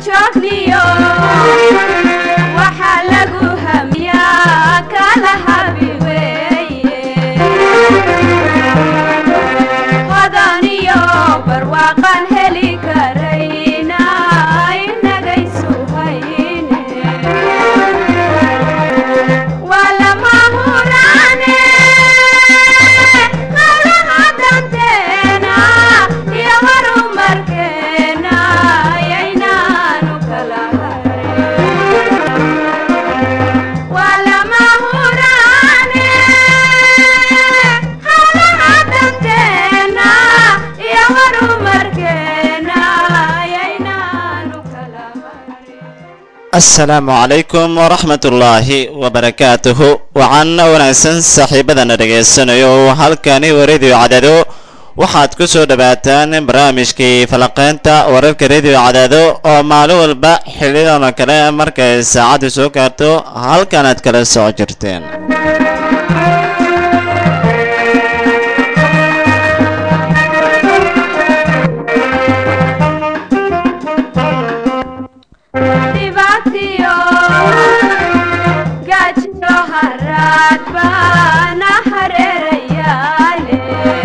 joogniyo waxaa lagu hamiyaa kala habi weeye hodaniyo barwaaqan heli karayna inagaysu hayne waa lama huraane hawlaha danteena iyo horumarkeena yaynaanu kala harin waa lama huraane hawlaha danteena iyo horumarkeena yaynaanu kala harin asalaamu calaykum waraxmat ullaahi wabarakaatuhu waxaan wanaagsan saaxiibadana dhegaysanayo halkani waradiyo cadaado waxaad ku soo dhowaataan barnaamijkii falaqeynta wararka rediyo cadaado oo maalin walba xilidan oo kale markay saacaddu soo gaarto halkan aad kala soo jirteen dhibaatiyo gaajiyo haraad baana hareerayaale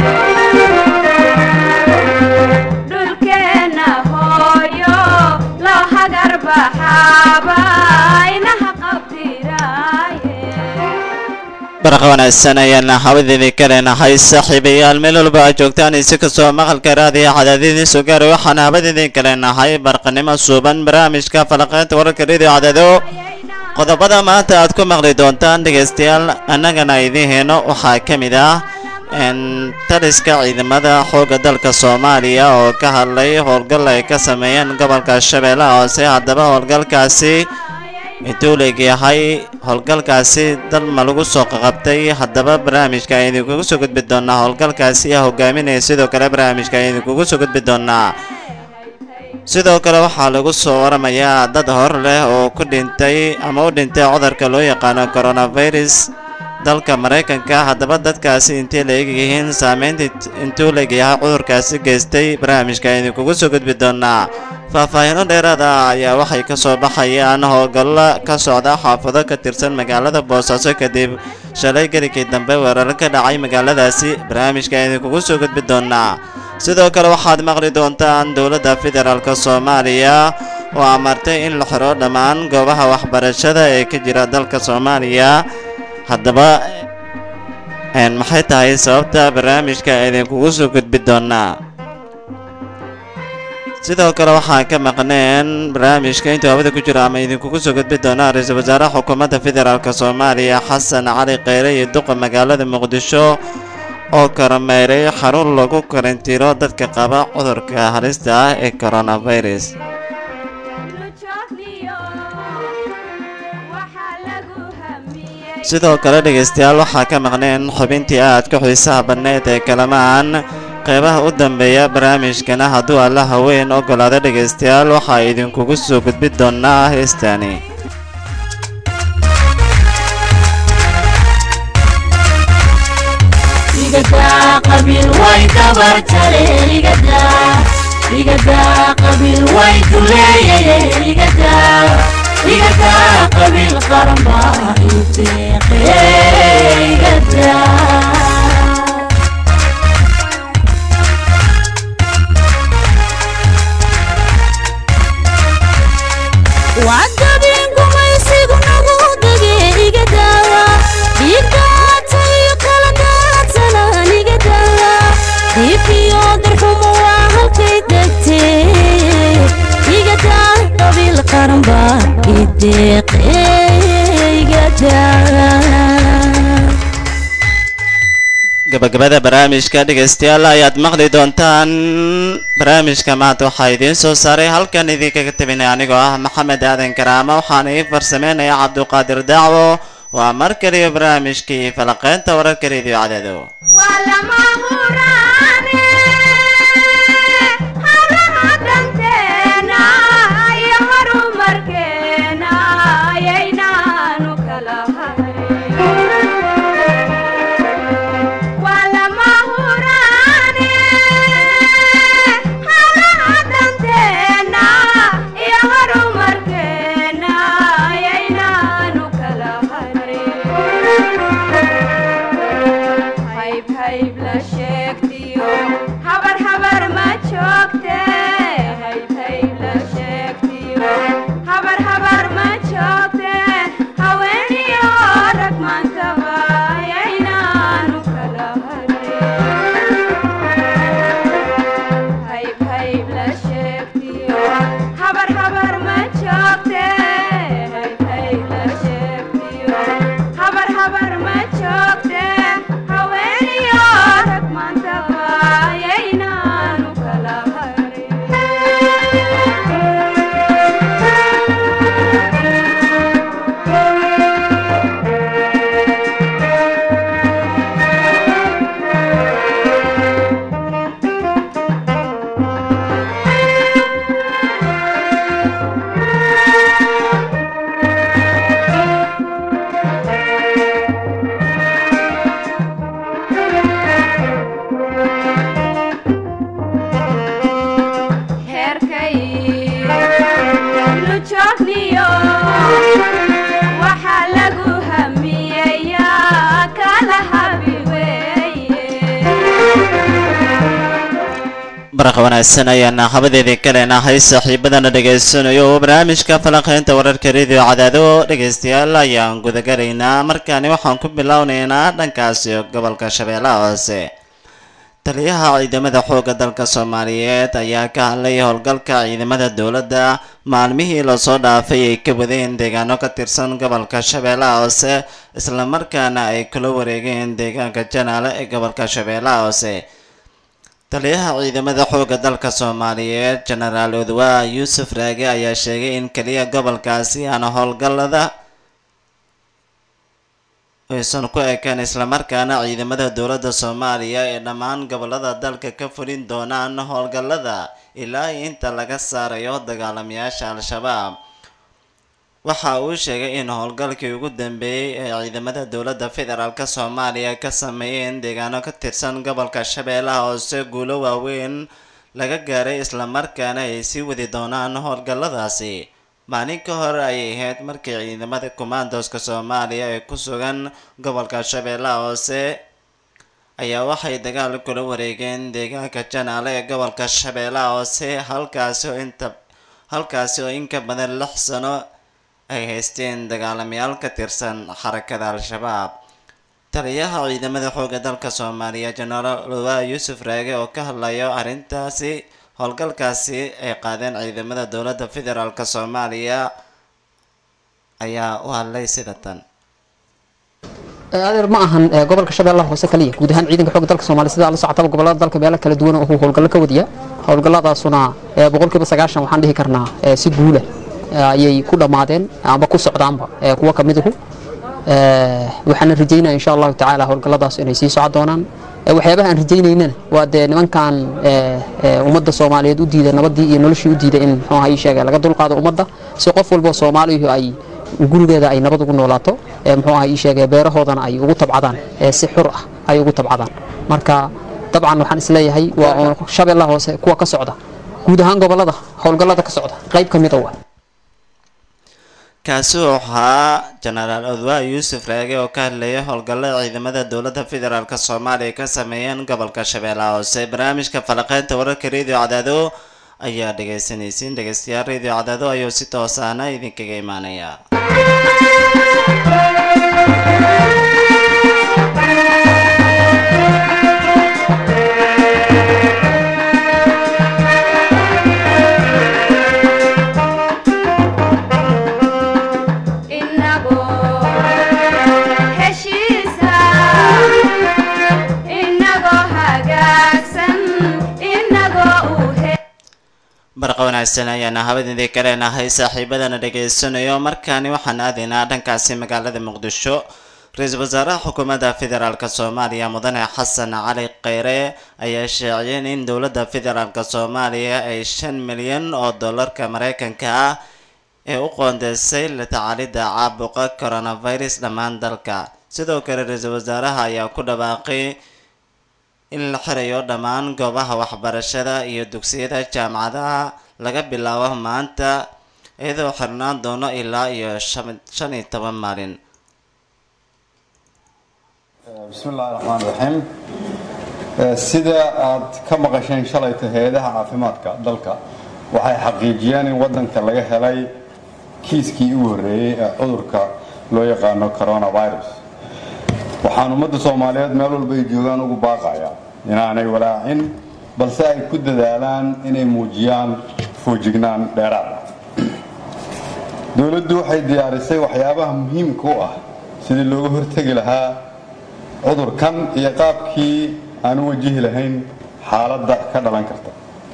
dhulkeenna hooyo loo hagar baxaaba inaha qabtiraaye barqa wanaagsan ayaan hawadeedii ka leenahay saaxiibayaal meel walba aad joogtaan isi kastoo maqalka raadiya cadaadidii soo gaaray waxaan hawadeedii ka leenahay barqanimo suuban barnaamijka falaqeynta wararka rediyo cadaado qodobada maanta aad ku maqli doontaan dhegaystayaal annagana idiin heeno waxaa ka mid ah n taliska ciidamada xoogga dalka soomaaliya oo ka hadlay howlgal ay ka sameeyeen gobolka shabeellaha hoose haddaba howlgalkaasi intuu leegyahay howlgalkaasi dal ma lagu soo qaqabtay haddaba barnaamijka ayaan idinkugu soo gudbi doonaa howlgalkaasi aa hogaaminaya sidoo kale barnaamijka ayaan idinkugu soo gudbi doonaa sidoo kale waxaa lagu soo waramayaa dad hor leh oo ku dhintay ama u dhintay cudurka loo yaqaano coronavirus dalka maraykanka haddaba dadkaasi intay la egyihiin saameynta intuu leegyahay cudurkaasi geystay barnaamijka ayaan idinkugu soo gudbi doonaa faahfaahiino dheeraada ayaa waxay ka soo baxayaan howlgallo ka socda xaafado ka tirsan magaalada boosaaso kadib shalay gelikii dambe weerar ka dhacay magaaladaasi barnaamijka ayaan idinkugu soo gudbi doonaa sidoo kale waxaad maqli doontaan dowladda federaalk soomaaliya oo amartay in la xiro dhammaan goobaha waxbarashada ee ka jira dalka soomaaliya haddaba n maxay tahay sababta barnaamijka idinkugu soo gudbi doonaa sidoo kale waxaan ka maqneen barnaamijka intuu hawada ku jiro ama idinkugu soo gudbi doonaa ra-iisul wasaaraha xukuumadda federaalk soomaaliya xasan cali kheyre iyo duqa magaalada muqdisho oo kormeeray xarun lagu karantiiro dadka qaba cudurka halista ah ee coronavirus sidoo kale dhegaystayaal waxaa ka maqneen xubintii aad ku xiisaha badneed ee kalamaan qeybaha u dambeeya barnaamijkana hadduu alla haween ogolaado dhegaystayaal waxaa idinkugu soo gudbi doonaa heestaani qabiil way dabartale igada igada qabiil way duleeyaye igada igada qabiil qaran baa iteeqe igada wacdabin gumaysigu nagu dage igadawa dhiigdaatay kala daadsanaan igadawa diifiyo darxumo waa halkay degtee igada qabiil qaran baa ideeqe igada gabagabada barnaamijka dhegaystayaal ayaad maqli doontaan barnaamijka maanta waxaa idiin soo saaray halkan idinkaga tabinay anigoo ah maxamed aadan karaama waxaana ii farsameynaya cabduqaadir dacwo waa mar kaliya barnaamijkii falaqeynta wararka rediyo cadaado waa lama huraane hawlaha danteena iyo horumarkeena yaynaanu kala harin waa lama huraane hawlaha danteena iyo horumarkeena barqa wanaagsan ayaana habadeedii kaleenahay saaxiibadana dhegaysanayo oo barnaamijka falanqeynta wararka radio cadaado dhegaystayaal ayaan gudagalaynaa markaani waxaan ku bilownaynaa dhankaasi gobolka shabeellaha hoose taliyaha ciidamada xoogga dalka soomaaliyeed ayaa ka hadlay howlgalka ciidamada dowladda maalmihii lasoo dhaafay ay ka wadeen deegaano ka tirsan gobolka shabeellaha hoose islamarkaana ay kula wareegeen deegaanka janaale ee gobolka shabeellaha hoose taliyaha ciidamada xoogga dalka soomaaliyeed jenaraal odwaa yuusuf raage ayaa sheegay in keliya gobolkaasi aan howlgallada aysan ku ekaan islamarkaana ciidamada dowladda soomaaliya ee dhammaan gobolada dalka ka fulin doonaan howlgallada ilaa inta laga saarayo dagaalamayaasha al-shabaab waxa uu sheegay in howlgalkii ugu dambeeyey ee ciidamada dowladda federaalk soomaaliya ka sameeyeen deegaano ka tirsan gobolka shabeellaha hoose guulo waaweyn laga gaaray islamarkaana ay sii wadi doonaan howlgalladaasi maalin ka hor ayay ahayd markii ciidamada commandoska soomaaliya ee ku sugan gobolka shabeellaha hoose ayaa waxay dagaal kula wareegeen deegaanka janaale ee gobolka shabeellaha hoose halkaasi oo inta halkaasi oo in ka badan lix sano ay haysteen dagaalamayaal ka tirsan xarakada al-shabaab taliyaha ciidamada xoogga dalka soomaaliya jenaraal luwaa yuusuf raage oo ka hadlayo arrintaasi howlgalkaasi ay qaadeen ciidamada dowladda federaalk soomaaliya ayaa u hadlay sida tan adeer ma ahan gobolka shabeellaha hoose kaliya guud ahaan ciidanka xoogga dalka soomaaliya sida la socotaba gobolada dalka meelo kala duwan uu howlgallo ka wadiya howlgalladaasuna boqolkiiba sagaashan waxaan dhihi karnaa si guula ayay ku dhammaadeen amba ku socdaanba kuwa ka miduhu waxaana rajaynaya insha allahu tacaala howlgalladaas inay sii socon doonaan waxyaabaha aan rajaynaynana waa dee nimankan ummadda soomaaliyeed u diida nabadii iyo noloshii u diida in muxuu ahaa ii sheegay laga dulqaado ummadda si qof walbo soomaaliyu ay gurigeeda ay nabad ugu noolaato muxuu ahaa ii sheegay beerahoodana ay ugu tabcadaan si xur ah ay ugu tabcadaan marka dabcan waxaan isleeyahay waa shabeellaha hoose kuwa ka socda guud ahaan gobolada howlgallada ka socda qayb ka mid a waa kaasi wuxuu ahaa jenaraal odwaa yuusuf raage oo ka hadlayay howlgallada ciidamada dowladda federaalk soomaaliya ka sameeyeen gobolka shabeellaha hoose barnaamijka falaqeynta wararka radio cadaado ayaa dhegaysanaysiin dhegaystayaal radio cadaado ayuu si toosaana idinkaga imaanaya inagoo heshiisa inagoo hagaagsan inagoo u he barqa wanaagsan ayaana habadidii kaleenahay saaxiibadana dhegaysanayo markaani waxaan aadaynaa dhankaasi magaalada muqdisho ra-iisul wasaaraha xukuumadda federaalk soomaaliya mudane xasan cali kheyre ayaa sheeciyeen in dowladda federaalk soomaaliya ay shan milyan oo dollarka mareykanka ah ee u qoondeysay la tacaalidda caabuqa coronavirus dhammaan dalka sidoo kale ra-iisul wasaaraha ayaa ku dhawaaqay in la xirayo dhammaan goobaha waxbarashada iyo dugsiyada jaamacadaha laga bilaabo maanta iyadoo xirnaan doono ilaa iyo shan shan iyo toban maalin bismi illaahi raxmaan raxiim sida aad ka maqasheen shalayta hay-adaha caafimaadka dalka waxay xaqiijiyeen in waddanka laga helay kiiskii ugu horreeyey ee cudurka loo yaqaano coronavirus waxaan ummadda soomaaliyeed meel walba ay joogaan ugu baaqayaa inaanay walaacin balse ay ku dadaalaan inay muujiyaan foojignaan dheeraad ah dowladdu waxay diyaarisay waxyaabaha muhiimka u ah sidii looga hortegi lahaa cudurkan iyo qaabkii aan u wajihi lahayn xaaladda ka dhalan karta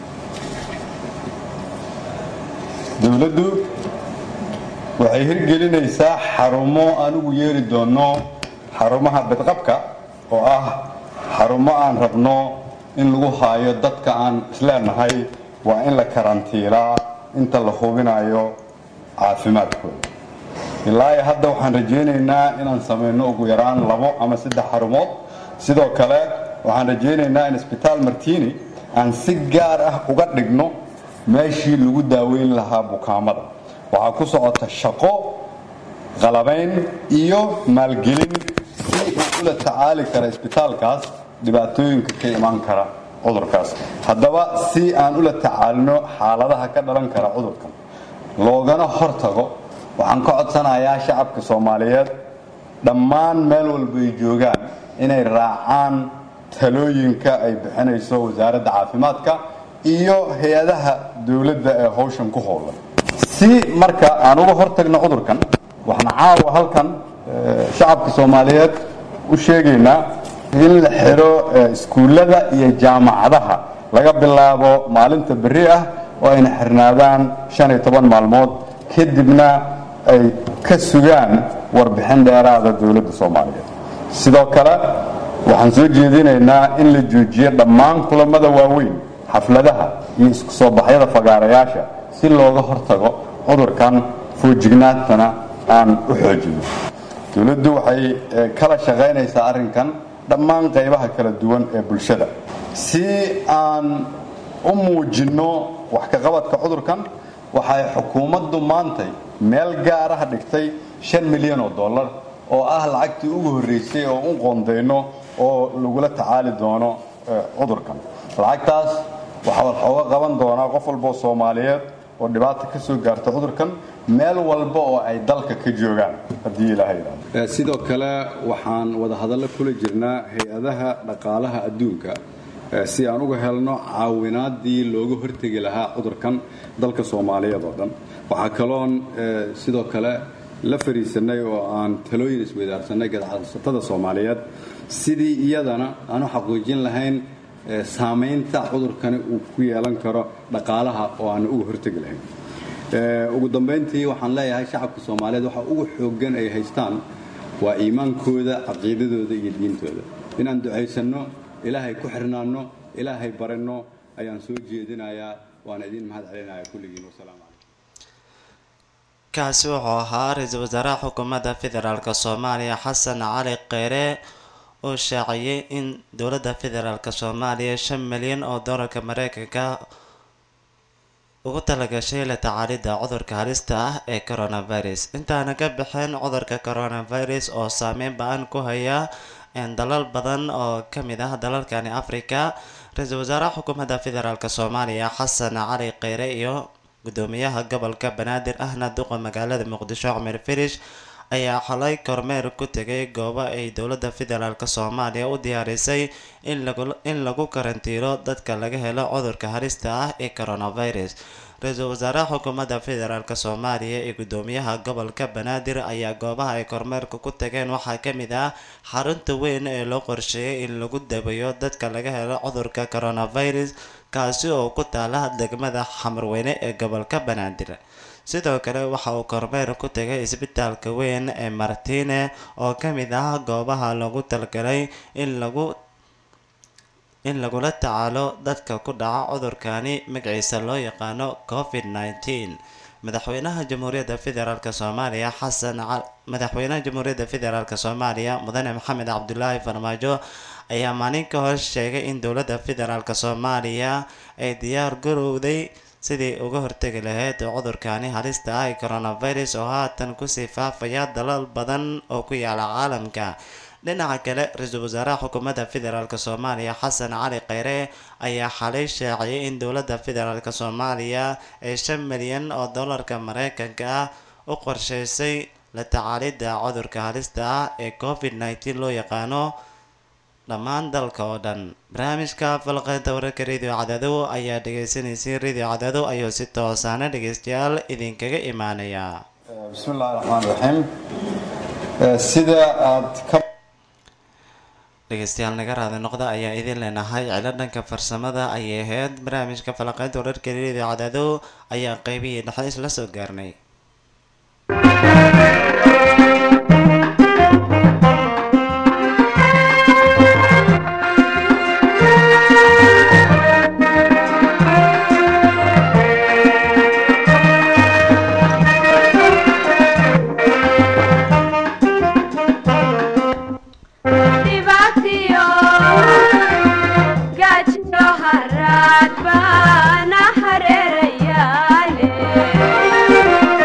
dowladdu waxay hirgelinaysaa xarumo aan ugu yeeri doonno xarumaha badqabka oo ah xarumo aan rabno in lagu haayo dadka aan isleenahay waa in la karantiilaa inta la hubinayo caafimaadkooda ilaa iyo hadda waxaan rajaynaynaa inaan samayno ugu yaraan labo ama saddex xarumood sidoo kale waxaan rajaynaynaa in isbitaal martini aan si gaar ah uga dhigno meeshii lagu daaweyn lahaa bukaamada waxaa ku socota shaqo qalabayn iyo maalgelin si uu ula tacaali kara isbitaalkaas dhibaatooyinka ka imaan kara cudurkaas haddaba si aan ula tacaalino xaaladaha ka dhalan kara cudurkan loogana hortago waxaan ka codsanayaa shacabka soomaaliyeed dhammaan meel walba ay joogaan inay raacaan talooyinka ay bixinayso wasaaradda caafimaadka iyo hay-adaha dowladda ee howshan ku howlan si marka aan uga hortagno cudurkan waxaan caawa halkan shacabka soomaaliyeed u sheegaynaa in la xiro iskuullada iyo jaamacadaha laga bilaabo maalinta berri ah oo ayna xirnaadaan shan iyo toban maalmood kadibna ay ka sugaan warbixin dheeraada dowladda soomaaliyeed sidoo kale waxaan soo jeedinaynaa in la joojiyo dhammaan kulamada waaweyn xafladaha iyo isku soo baxyada fagaarayaasha si looga hortago cudurkan foojignaantana aan u xoojino dowladdu waxay kala shaqaynaysaa arrinkan dhammaan qaybaha kala duwan ee bulshada si aan u muujinno wax ka qabadka cudurkan waxay xukuumaddu maantay meel gaaraha dhigtay shan milyan oo dollar oo ah lacagtii ugu horreysay oo u qoondayno oo lagula tacaali doono cudurkan lacagtaas waxaa waxooga qaban doonaa qof walba oo soomaaliyeed oo dhibaata ka soo gaarta cudurkan meel walba oo ay dalka ka joogaan haddii ilaahay yidhaahdo sidoo kale waxaan wadahadallo kula jirnaa hay-adaha dhaqaalaha adduunka si aan uga helno caawinaadii looga hortegi lahaa cudurkan dalka soomaaliyeed oo dhan waxaa kaloon sidoo kale la fariisanay oo aan talooyin isweydaarsanay gadacsatada soomaaliyeed sidii iyadana aan u xaqiijin lahayn saamaynta cudurkani uu ku yeelan karo dhaqaalaha oo aan uga hortegi lahayn ugu dambayntii waxaan leeyahay shacabka soomaaliyeed waxa ugu xooggan ay haystaan waa iimaankooda caqiidadooda iyo diintooda inaan ducaysanno ilaahay ku xirnaanno ilaahay baranno ayaan soo jeedinayaa waana idiin mahad celinaya kulligiin wasalaamu calaykum kaasi wuxuu ahaa ra-iisul wasaaraha xukuumadda federaalk soomaaliya xasan cali kheyre oo shaaciyey in dowladda federaalk soomaaliya shan milyan oo doolarka mareykanka ugu talagashay la tacaalidda cudurka halista ah ee coronavirus intaana ka bixin cudurka coronavirus oo saameyn ba-an ku haya dalal badan oo kamid ah dalalkani africa ra-iisul wasaaraha xukuumadda federaalk soomaaliya xasan cali kheyre iyo gudoomiyaha gobolka banaadir ahna duqa magaalada muqdisho cumar firish ayaa xalay kormeer ku tegay goobo ay dowladda federaalk soomaaliya u diyaarisay in lagu karantiiro dadka laga helo cudurka halista ah ee coronavirus ra-iisul wasaaraha xukuumadda federaalk soomaaliya ee gudoomiyaha gobolka banaadir ayaa goobaha ay kormeerka ku tageen waxaa kamid ah xarunta weyn ee loo qorsheeyay in lagu dabayo dadka laga helo cudurka coronavirus kaasi oo ku taala degmada xamarweyne ee gobolka banaadir sidoo kale waxa uu kormeer ku tegay isbitaalka weyn ee martine oo kamid ah goobaha lagu talgalay in lagu in lagula tacaalo dadka ku dhaca cudurkani magaciisa loo yaqaano covid nneteen madaxweynaha jamhuuriyadda federaalk soomaaliya xasan madaxweynaha jamhuuriyadda federaalk soomaaliya mudane maxamed cabdulaahi farmaajo ayaa maalin ka hor sheegay in dowladda federaalk soomaaliya ay diyaar garowday sidii uga hortegi lahayd cudurkani halista ah ee coronavirus oo haatan kusii faafaya dalal badan oo ku yaala caalamka dhinaca kale ra-iisul wasaaraha xukuumadda federaalk soomaaliya xasan cali kheyre ayaa xalay shaaciyay in dowladda federaalk soomaaliya ee shan milyan oo dollarka mareykanka ah u qorsheysay la tacaalidda cudurka halista ah ee covid nneteen loo yaqaano dhammaan dalka oo dhan barnaamijka falqeynta wararka radio cadadow ayaa dhegeysaneysay radio cadadow ayuu si toosaana dhegeystayaal idinkaga imaanaya bismi illahi raxmaan raxiim sida aad ka dhegeystayaal naga raadi noqda ayaa idin leenahay cilo dhanka farsamada ayay ahayd barnaamijka falaqeynta wararka radio cadadow ayaa qeybihii dhexe isla soo gaarnay dhibaatiyo gaajiyo haraad baana hareerayaale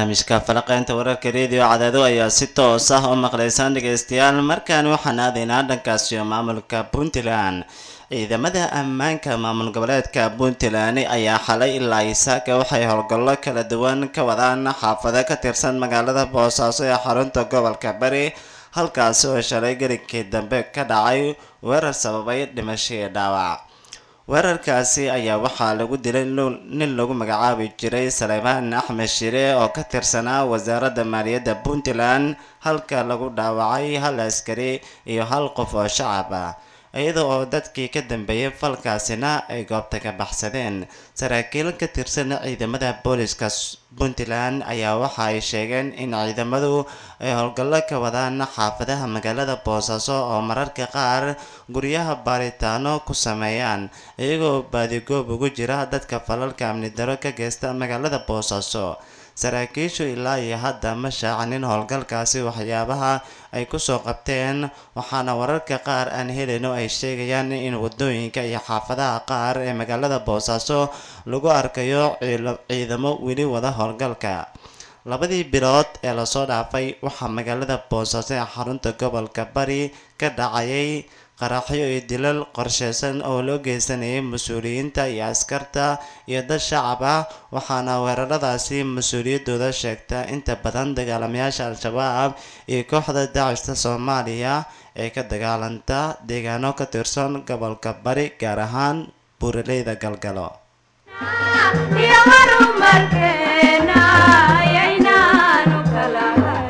barnaamijka falaqeynta wararka rediyo cadaado ayaa si toos ah u maqlaysaan dhegeystayaal markaan waxaan aadaynaa dhankaasi maamulka puntland ciidamada ammaanka maamul goboleedka puntland ayaa xalay ilaa isaaka waxay howlgallo kala duwan ka wadaan xaafado ka tirsan magaalada boosaaso ee xarunta gobolka bari halkaasi oo shalay gelinkii dambe ka dhacay weerar sababay dhimasho iyo dhaawac weerarkaasi ayaa waxaa lagu dilay nin lagu magacaabi jiray saleymaan axmed shire oo ka tirsanaa wasaaradda maaliyadda puntland halka lagu dhaawacay hal askari iyo hal qof oo shacab ah iyada oo dadkii ka dambeeyay falkaasina ay goobta ka baxsadeen saraakiil ka tirsan ciidamada booliska puntland ayaa waxa ay sheegeen in ciidamadu ay howlgallo ka wadaan xaafadaha magaalada boosaaso oo mararka qaar guryaha baaritaano ku sameeyaan iyagoo baadigoob ugu jira dadka falalka amni daro ka geysta magaalada boosaaso saraakiishu ilaa iyo hadda ma shaacanin howlgalkaasi waxyaabaha ay kusoo qabteen waxaana wararka qaar aan helayno ay sheegayaan in wadooyinka iyo xaafadaha qaar ee magaalada boosaaso lagu arkayo ciidamo weli wada howlgalka labadii bilood ee lasoo dhaafay waxaa magaalada boosaaso ee xarunta gobolka bari ka dhacayay qaraxyo iyo dilal qorsheysan oo loo geysanayay mas-uuliyiinta iyo askarta iyo dad shacab ah waxaana weeraradaasi mas-uuliyadooda sheegta inta badan dagaalamayaasha al-shabaab iyo kooxda daacista soomaaliya ee ka dagaalanta deegaano ka tirsan gobolka bari gaar ahaan buuraleyda galgalo iyo horumarkeena ayaynaanu kala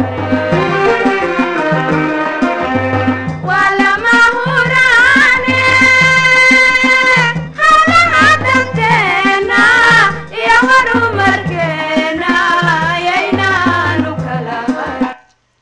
harin waa lama huraane hawlaha danteena iyo horumarkeena ayaynaanu kala harin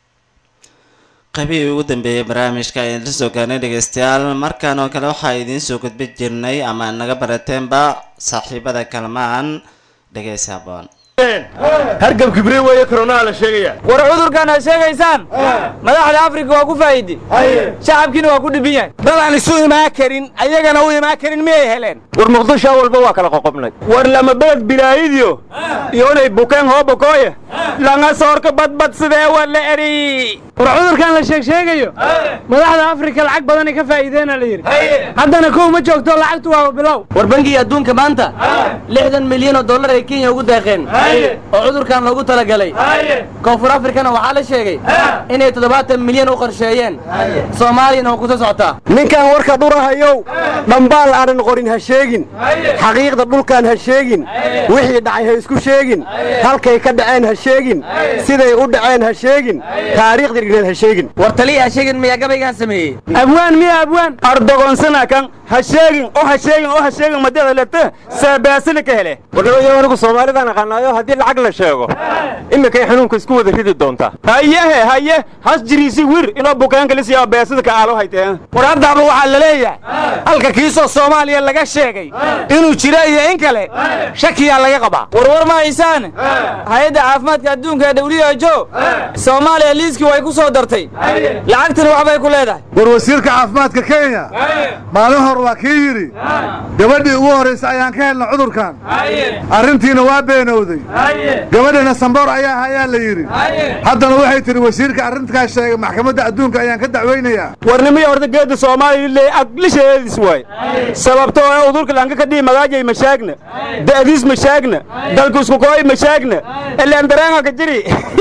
qaybihii ugu dambeeyay barnaamijka ayaan la soo gaarnay dhegeystayaal markan oo kale waxaa idiin soo gudbi jirnay ama naga barateenba saaxiibada kalmaan dhegeysi haboon hargab kibre weeye koronaha la sheegaya war cudurkan aad sheegaysaan madaxda afrika waa ku faa'idi shacabkiina waa ku dhibin yahay dad aan isu imaan karin ayagana u imaan karin miyay heleen war muqdisho walba waa kala qoqobnay war lama beled bilaayidiyo iyonay bukeen hoobakooye langa soorka badbad sidee waa la eri war cudurkan la sheeg sheegayo madaxda afrika lacag badanay ka faa'iideena la yidhi haddana kow ma joogto lacagtu waa bilow war bangiga adduunka maanta lixdan milyan oo dollar ay kenya ugu deeqeen oo cudurkan loogu talagalay koonfur afrikana waxaa la sheegay inay toddobaatan milyan u qorsheeyeen soomaaliyana waa kusoo socotaa ninkan warka dhurahayow dhambaal aanan qorin ha sheegin xaqiiqda dhulkaan ha sheegin wixii dhacay ha isku sheegin halkay ka dhaceen ha sheegin siday u dhaceen ha sheegin taariikhda dhigneed ha sheegin war taliya ha sheegin miyaa gabaygaan sameeyey abwaan miya abwaan ardogonsana kan ha sheegin oo ha sheegin oo ha sheegin madada lete seebeasina ka hele warnimaya anigu soomaalidaan aqaanaayo haddii lacag la sheego iminkay xanuunka isku wada ridi doontaa hayehe haye has jiriisi wir inoo bukaanka lisiyaa beesida ka aalo hayteen war haddaaba waxaa la leeyahay halka kiisoo soomaaliya laga sheegay inuu jiro iyo in kale shakiyaa laga qabaa warwar ma haysaan hay-adda caafimaadka adduunka ee who soomaaliya liiskii way ku soo dartay lacagtana waxbay ku leedahay war wasiirka caafimaadka kenya maalin hor waa kii yidhi gabadhii ugu horraysa ayaan ka helna cudurkan arrintiina waa beenowday gabadhana samboor ayaa ayaa la yidhi haddana waxay tidhi wasiirka arrintaas sheegay maxkamadda adduunka ayaan ka dacweynayaa warnimaya horta geedda soomaaliya le aglisheedis waay sababtoo ee udurka lanka ka dhihi magaajay mashaagna da'diis mashaagna dalku isku kooy mashaagna ilaan dareenga ka jiri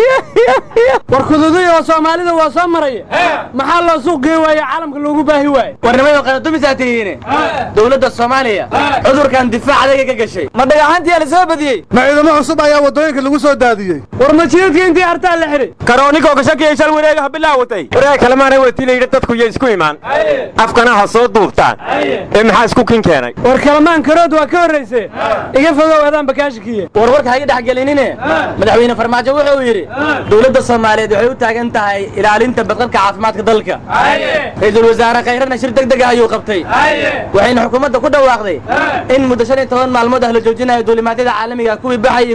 war kududuy oo soomaalida waa soo maraya maxaa loo suuq gey waaye caalamka loogu baahi waaye warnimayo qanadumisaa tihiine dowladda soomaaliya cudurkan difaac adaga ka gashay ma dhagaxantiyaa la soo badiyey ma ciidamo cusub ayaa waddooyinka lagu soo daadiyey war majiidka intii hartaa la xidhay karoonikoo kashakiya shal wareega ha bilaawatay wareeg kalemaana wati la yidhi dadku yo isku imaan afkana ha soo duubtaan ee maxaa isku kin keenay war kalamaan karood waa ka horrayse iga fogow adaan bakaashikiye war warka ha iga dhex gelinine madaxweyne farmaajo wuxuu yidhi dowladda soomaaliyeed waxay u taagan tahay ilaalinta badqabka caafimaadka dalka ra-iisul wasaare khayrana shir deg deg ah ayuu qabtay waxayna xukuumadda ku dhawaaqday in muddo shan iyo toban maalmood ah la joojinayo duulimaadyada caalamiga kuwii baxay iyo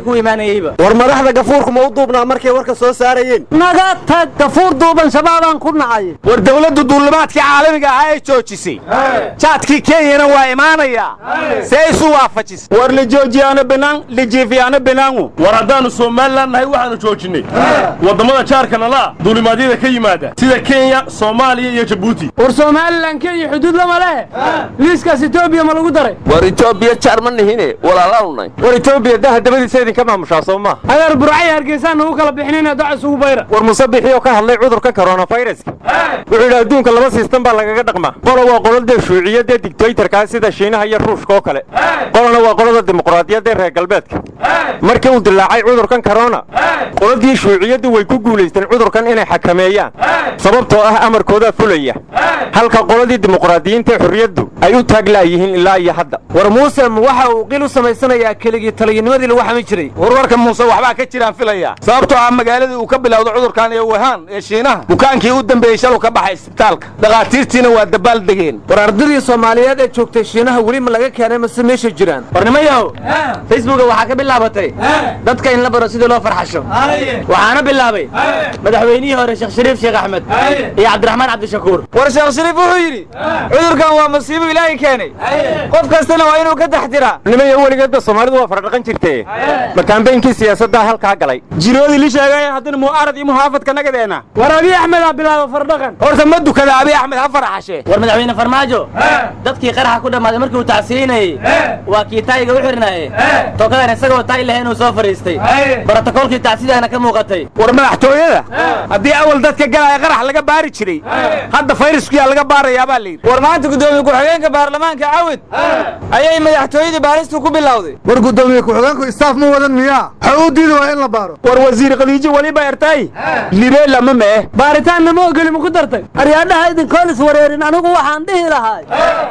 iyo kuwa imaanayeyba war madaxda gafuurku ma u duubnaa markay warka soo saarayeen naga tag gafuur duuban shabaabaan ku nacay war dawladdu duulimaadkii caalamiga ahaa ee joojisay jaadkii kenyana waa imaanayaa see isu waafajisay war lijoojiyaano binaan lijiifiyaano binaangu war haddaannu somalilan nahay waxaannu joojinnay waddamada jaarka nala duulimaadyada ka yimaada sida kenya soomaaliya iyo jabuuti war somalilan kenya xuduud lama leh liiskaas etoobiya ma lagu daray war etoobiya jaar ma nihine walaalaanunay war etoobiya daha dabadiisa idinka maamushaa soo ma adeer burcay hargeysaan nagu kala bixinayna doc isugu bayra war musabixii oo ka hadlay cudurka coronaviruska wuxuu yidhi adduunka laba siistan baa lagaga dhaqmaa qola waa qoladee shuuciyadee digtaytarkaa sida shiinaha iyo ruushka oo kale qolana waa qolada dimuqraadiyadee reer galbeedka markii uu dilaacay cudurkan korona qoladii shuuciyaddu way ku guulaysteen cudurkan inay xakameeyaan sababtoo ah amarkoodaa fulaya halka qoladii dimuqraadiyiinta xorriyaddu ay u taaglaayihiin ilaa iyo hadda war muuse waxa uu qil u samaysanayaa keligii taliyinimadii lagu xami jiray warwarka muuse waxbaa ka jiraan filaya sababtoo ah magaaladii uu ka bilowda cudurkan ee wahaan ee shiinaha bukaankii u dambeeyey shalu ka baxay isbitaalka dhakhaatiirtiina waa dabaal degeen war ardadii soomaaliyeed ee joogtay shiinaha weli ma laga keenay mase meesha jiraan war nimayahow facebooka waxaa ka bilaabatay dadka in la baro sidii loo farxasho waxaana bilaabay madaxweynihii hore sheekh shariif sheekh axmed iyo cabdiraxmaan cabdishakuur war sheekh shariif wuxuu yidhi cudurkan waa masiibo ilaahay keenay qof kastana waa inuu ka taxtiraa nimaya weligeedba soomaalidu waa faradhaqan jirtee ma kaambeynkii siyaasaddaa halkaa galay jiroodii li sheegay haddana mu'aarad iyo muhaafadka nagadeena war abiy axmed aa bilaaba fardhaqan horta ma dukada abiy axmed ha faraxashe war madaxweyne farmaajo dadkii qaraxa ku dhammaaday markii uu tacsiinayey waa kii taayiga u xirnaaye tookadan isagoo taay lahayn uu soo fadhiistay brotokoolkii tacsidaana ka muuqatay war madaxtooyada haddii awal dadka galaya qarax laga baari jiray hadda fayraskuyaa laga baarayaa baa layidhi war maanta guddoomiye ku-xigeenka baarlamaanka cawid ayay madaxtooyadii baaristu ku bilowday war guddoomiye ku-xigeenku istaaf ma wadan miyaa waxa uu diidi waa in la baaro war wasiir khadiijo weliba ertay libeela ma mee baaritaanna ma ogeli ma ku dartay aryaadhaha idinkoon iswareerin anigu waxaan dhihi lahay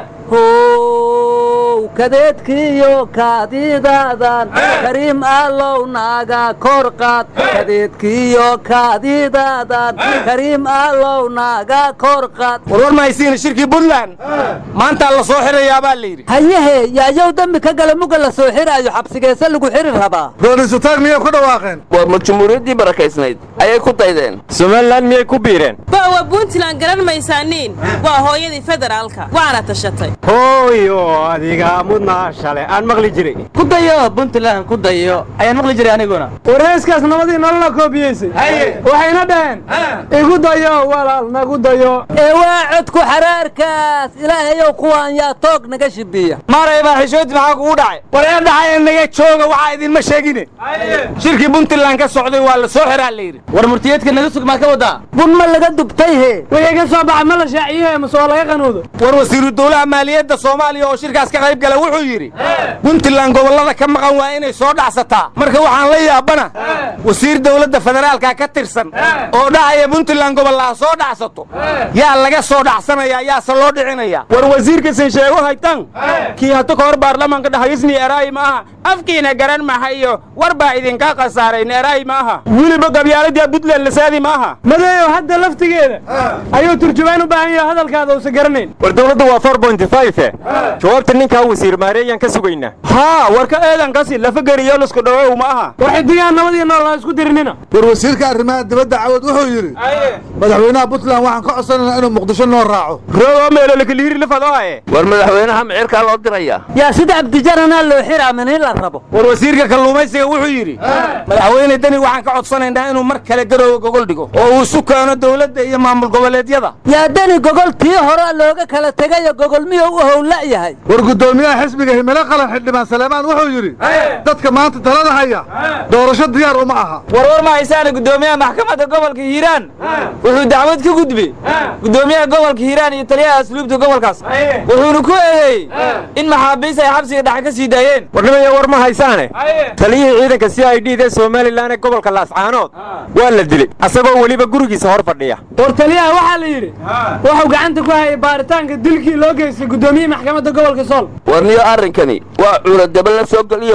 how kadeedkiiyo kaadidaadan kariim allow naaga kor qaad kadeedkiiyo kaadidaadan kariim allow naaga kor qaad warwar mahaysiina shirkii puntland maantaa la soo xirayaa baa layidhi hayehe yaayow dembi ka gala muga la soo xiraayo xabsigeese lagu xiri rabaa doonisuutaag miyay ku dhawaaqeen war ma jumhuuriyaddii barakaysnayd ayay ku daydeen somalilan miyay ku biireen bawa puntland garan maysaaniin waa hooyadii federaalka waana tashatay hooyo adiga mudnaa shale aan maqli jiray ku dayo puntland ku dayo ayaan maqli jiray aniguna wareyskaas nabadii nolola koobiyeysay waxayna dhaheen igu dayo walaal nagu dayo ee waa codku xaraarkaas ilaahayow kuwaan yaa toog naga shibiya maaray baa xishoodii maxaa kugu dhacay war ee dhacay naga jooga waxaa idinma sheegine shirkii puntland ka socday waa la soo xiraa layidhi war murtiyeedka naga sug maa ka wadaa bun ma laga dubtay he wixii ka soo baxa ma la shaaciye mase waa laga qanuudo war wasiiru dowlaha maaliyadda soomaaliya oo shirkaas ka qayb gala wuxuu yidhi puntland gobollada ka maqan waa inay soo dhacsataa marka waxaan la yaabana wasiir dowladda federaalka ka tirsan oo dhahaya puntland gobollaha soo dhacsato yaa laga soo dhacsanayaa yaase loo dhicinaya war wasiirkasan sheego haytan kii hata ka hor baarlamaanka dhahayisni eraayi ma aha afkiina garan maha iyo war baa idinka khasaarayn eraayi ma aha weliba gabyaaladii puntland lasaadi ma aha madeeyo hadda laftigeeda ayuu turjumaan u baahan yahay hadalkaada uusan garanayn war dowladda waa four point five jawaabta ninkaa wasiir maareeyaan ka sugaynaa haa warka eedankasi lafageriyo lasku dhawow ma aha war xidigaan nabadii nool ha isku dirinina war wasiirka arrimaha dibadda cawad wuxuu yidhi madaxweynaha puntland waxaan ka codsanaynaa inuu muqdisho noo raaco rogo meelo lakaliiri lafadooe war madaxweynaha micirkaa loo dirayaa yaa sida cabdijaranaa loo xiraa min in la rabo war wasiirka kalluumaysiga wuxuu yidhi madaxweyne deni waxaan ka codsanaynaa inuu mar kale garoowe gogol dhigo oo uu isu keeno dowladda iyo maamul goboleedyada yaa deni gogol tii hore looga kala tegayo gogol miyuu u howla yahay war guddoomiyaha xisbiga himilo qalan xildhibaan saleemaan wuxuu yidhi dadka maanta talada haya doorasho diyaar uma aha warwar ma haysaana guddoomiyaha maxkamadda gobolka hiiraan wuxuu dacwad ka gudbay guddoomiyaha gobolka hiiraan iyo taliyaha asluubta gobolkaas wuxuuna ku eedeeyey in maxaabiis ay xabsiga dhexe ka sii daayeen warnimaya war ma haysaane taliyihii ciidanka c i d da somalilan ee gobolka laascaanood waa la dilay asagoo weliba gurigiisa hor fadhiya war taliyaha waxaa la yidhi wuxuu gacanta ku hayay baaritaanka dilkii loo geystay guddoomiyihii maxkamadda gobolka sool war niyo arrinkani waa cuuladaba la soo geliyo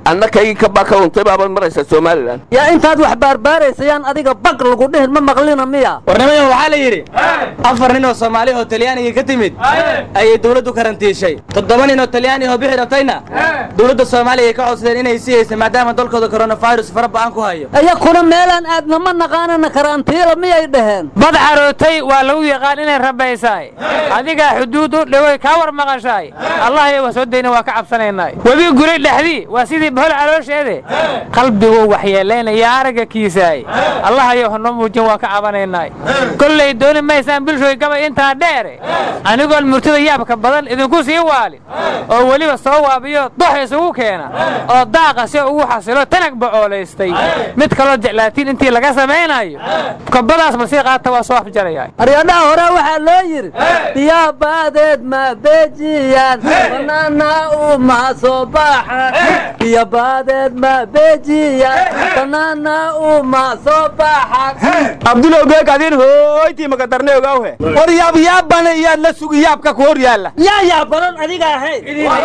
annakaygii kabaa ka luntay baabaad maraysaa somalilan yaa intaad wax baarbaaraysayaan adiga bag lagu dhihin ma maqlina miya warnimayan waxaa la yidhi afar nin oo soomaali oo talyaaniga ka timid ayay dowladdu karantiishay toddoba nin oo talyaani oo bixi rabtayna dowladda soomaaliya ay ka codsadeen inay sii haysa maadaama dalkooda coronavirus fara ba'an ku hayo iyakuna meelaan aadna ma naqaanana karantiila miyay dhaheen bad carootay waa lagu yaqaan inay rabaysaay adigaa xuduud u dhawey kaa war maqashaay allah iyo soo dayna waa ka cabsanaynaa webi guray dhexdii waa sidii bahol caloosheede qalbiguu waxyeelaynaya aragga kiisaay allah iyo hanoo muujin waa ka cabanaynaa kollay dooni maysaan bulshooy gabay intaa dheere anigoon murtida yaabka badan idinku sii waalin oo weliba soo waabiyo dox isugu keena oo daaqa si ugu xasilo tanag bacoolaystay mid kaloo jeclaatiin intii laga samaynayo kabadaas ma sii qaata waa soo afjaraya aryadhaha hore waxaa loo yidhi biyaha baadeed ma beejiyaan banaana uma soo baxan biyo baadeed ma beejiyaan banaana uma soo baxan abdulow geeg adin hooytii makadarne ogawhe war yaab yaabana iyaad la sugi yaabka ku hor yaalla yaa yaa badan adiga ahayd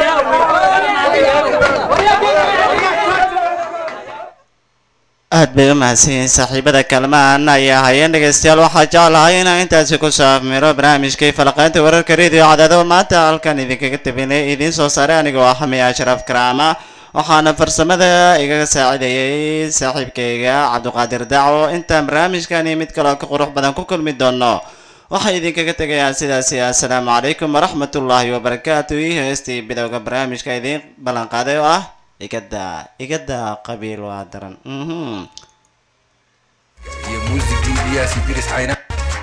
aad bay u mahadsanyihiin saaxiibada kalmaan ayaa hayeen dhegaystayaal waxaa jeclahay inaan intaasi ku saafmiro barnaamijkii falaqaynta wararka radio cadaado maanta halkan idinkaga tabinay idiin soo saaray anigoo ah xamiya ashraf karaama waxaana farsamada igaga saacidayay saaxiibkayga cabdiqaadir dacwo intaan barnaamijkani mid kaloo ka qurux badan ku kulmi doono waxay idinkaga tegayaan sidaasi assalaamu calaykum waraxmatullaahi wabarakaatu iyo heestii bilowga barnaamijka idiin ballanqaaday oo ah igada igada qabiil waa daran mhm iyo muusigii iyaasi diris cayna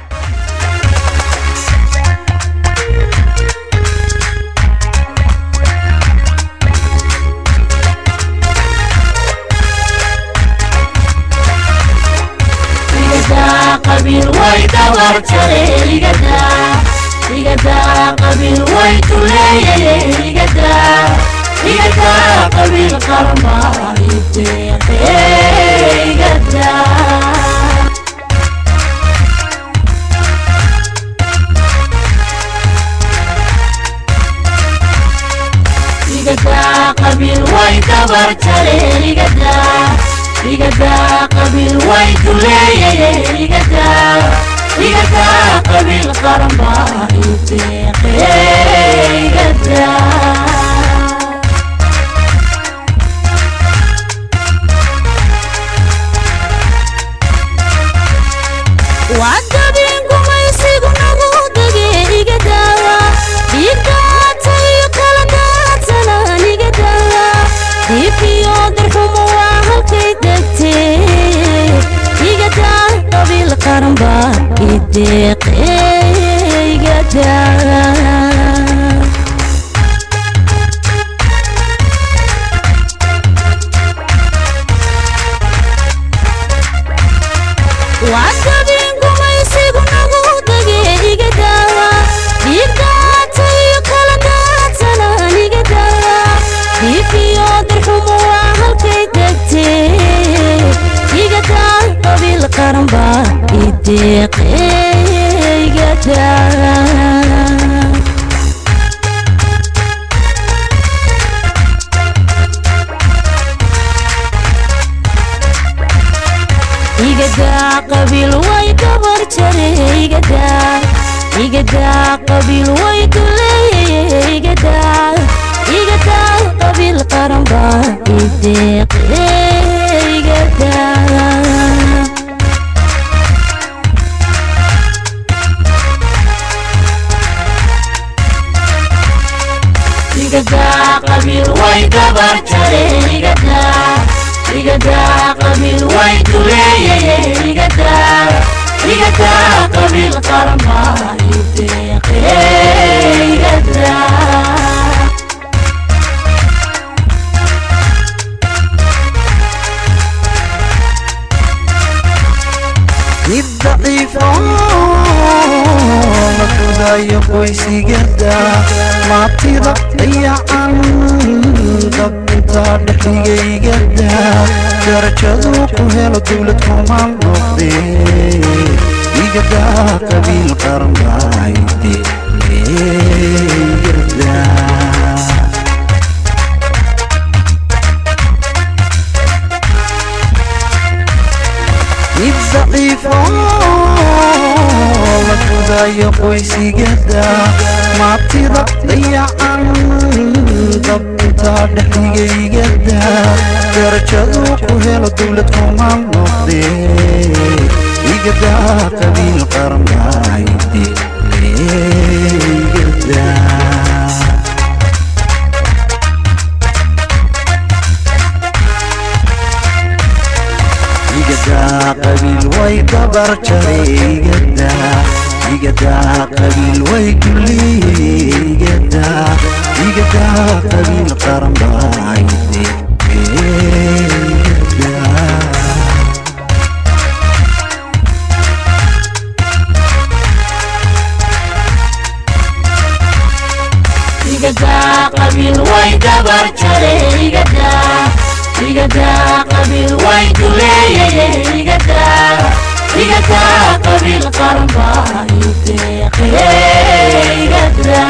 qabiil way dawar jare igada igada qabiil way tuleeye igada igada qabiil qarma iteeqe igada igada qabiil way dawar jare igada igada qabiil way tuleeye igada igada qabiil qarma iteeqe igada wacdabin gumaysigu nagu dage iga daawa dhiiggaatayo kala daadsanaan iga daawa dhiifiyo darxumo waa halkay degtee iga daa qabiil qaran baa ideeqe iga daa wacdabin gumaysigu nagu dage iga daawa dhiiggaatayo kala daadsanaan iga daawa dhiifiyo darxumo waa halkay degtee iga daa qabiil qaran baa ideeqe iga daa igadaa qabiil way gabar jare igadaa igadaa qabiil way duleeye igadaa igadaa qabiil qaran baa ideeqe igadaa igadaa qabiil way gabar jare igadaa igadaa qabiil way duleeye igadaa igadaa qabiil qarma ideeqe igadaa mid daciifa la fudayo qoysigada maatida dayacan dabinta dhexdigaygada darajadu ku helo dowlad kumaan noqde igada qabiil qarmayde igada qoysigada maatida dayacan dabinta dhexdigaygada darajadu ku helo dowlad kumaan noqde igada qabiil qarmayde igada igada qabiil way gabar jaray igada igada qabiil way duliye igada igada qabiil qaran baayde igada igada qabiil way gabar jare igada igada qabiil way duleeyeye igada igada qabiil qaran baa iteeqe igada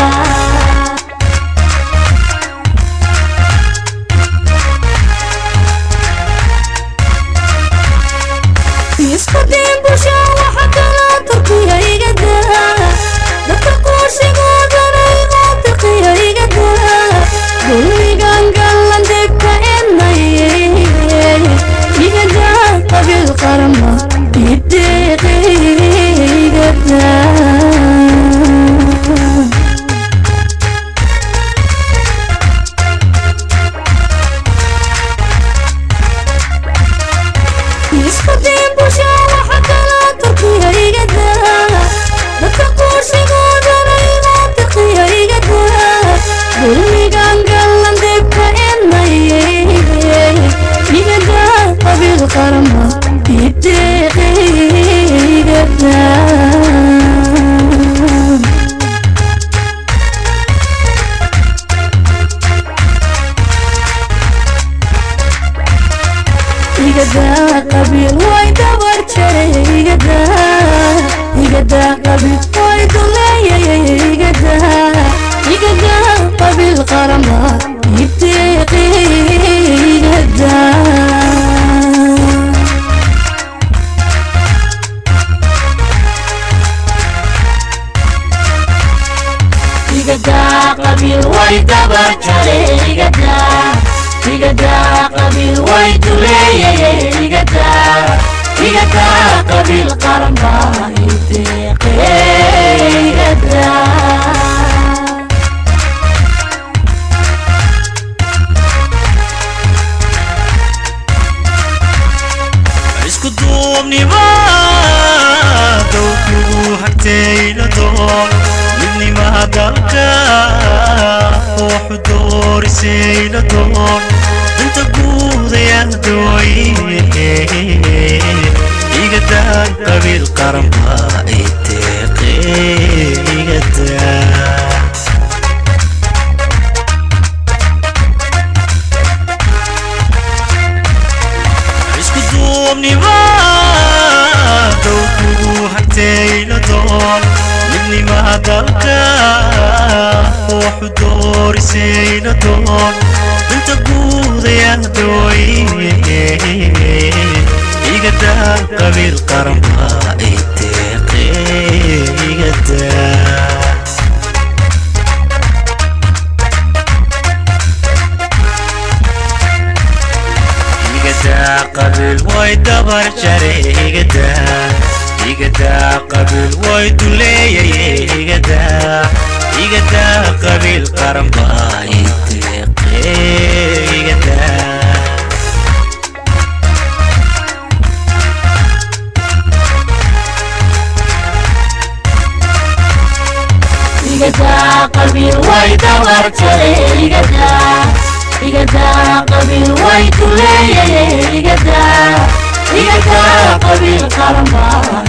isku diin bulsha waxa kala turkiya igada dadka qooshigoodana imaa tiqiya igada dulmigan gallan degka enaye igada qabiil qarama ideeqe igada isku diin bulsha waxa kala turkiya igada dadka qooshigoodana imaa tiqiya igada dulmigan gallan degka enaye igada qabiil qarama ideeqe igada igada qabiil way dabar jaray igada igada qabiil way duleeyay igada igada qabiil qarama ibtiqi igada igada qabiil way dabar jaray igada igada qabiil way duleeyay igada igada qabiil qaran baa inteeqe igada isku duubnimaada kugu hagtayla doon midnimaha dalka waxu doorisayla doon danta guudayadooye igadan qabiil qaramba iteeqe igada isku duubnimaada kugu hagtayla doon midnimaha dalka waxu doorisayla doon danta guudayadooye igadan qabiil qaramba iteeqe igada igada qabiil way dabar jare igada igada qabiil way duleeyay igada igada qabiil qaran baa iteeqe igada igada qabiil way dabar jaray igada igada qabiil way duleeyay igada igada qabiil qaran baa